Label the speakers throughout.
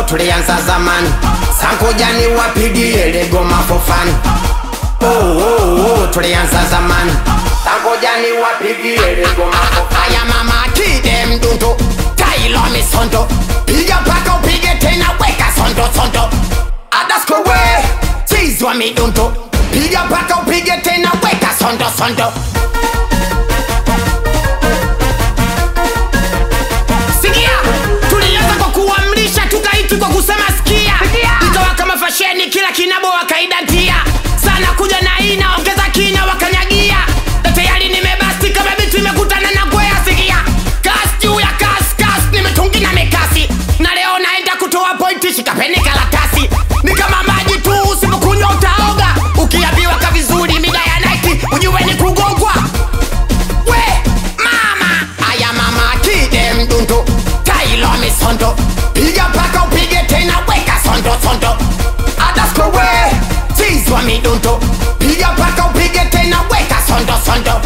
Speaker 1: tulianza zamani sankujani wapigie legoma for fun oh, oh, oh, tulianza zamani sankujani wapigie legoma for fun aya mama kide mdundo tailo misondo piga paka upige tena weka sondo sondo adaskowe chizwa midundo piga paka upige tena weka sondo sondo sikia tulianza kwa kuamrisha tukaiti kwa kusema sikia ikawa kama fasheni kila kinabo wakaidatia sana kuja na hii naongeza kina wakanyagia na tayari nimebasti kama bitu imekutana na kwea sikia kas juu ya kas kas nimetungi na mikasi na leo naenda kutoa pointi shikapeni karatasi ni kama maji tu usipokunywa utaoga ukiambiwa ka vizuri mida ya naiti ujue ni kugongwa we mama aya mama kide mdundo tailo misondo piga paka upige tena weka sondo sondo adasko we chizwa midundo piga paka upige tena weka sondo sondo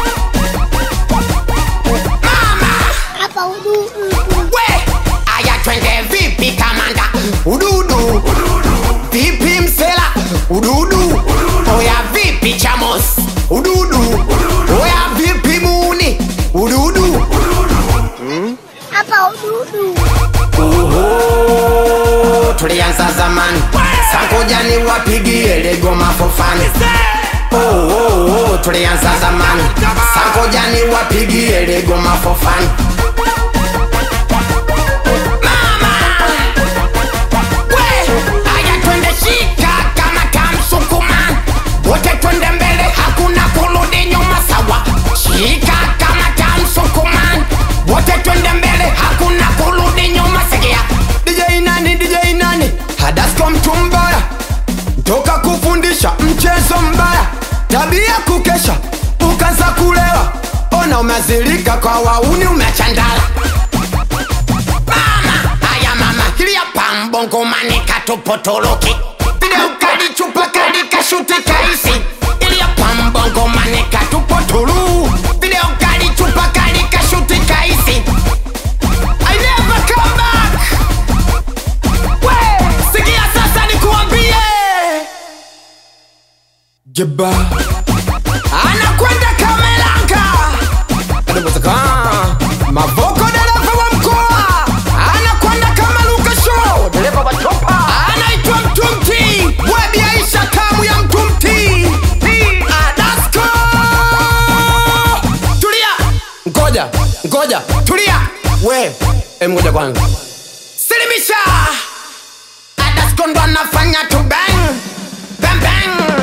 Speaker 1: mama
Speaker 2: hapa ududu
Speaker 1: we aya twende vipi kamanda ududu vipi msela ududu oya vipi chamos ududu oya vipi muni ududu
Speaker 2: hapa ududu
Speaker 1: Oho, tulianza zamani sankujani wapigie legoma fofani oh, oh, oh, tulianza zamani sankujani wapigie legoma fofani Mama! We, aya twende shika kama kamsukuma wote twende mbele hakuna kurudi nyuma sawa shika kama kamsukuma wote twende mbele hakuna kurudi nyuma sikia DJ nani DJ nani hadasko mtu mbaya toka kufundisha mchezo mbaya tabia kukesha ukaanza kulewa ona umezilika kwa wauni umechandala mama haya mama hilia pambongo manika tupotoloki video kali chupa kali kashuti kaisi ilia pambongo manika tupotulu video kali chupa kali kashuti kaisi I never come back we sikia sasa nikuambie jeba anakwenda kamelanga Anapotaka Mavoko dereva wa mkoa anakwenda kama Luka Show, dereva wa chopa anaitwa Mtumti, webi Aisha kamu ya Mtumti. Adasko, tulia, ngoja ngoja, tulia we, em, ngoja kwanza, silimisha. Adasko ndo anafanya tu bang bang bang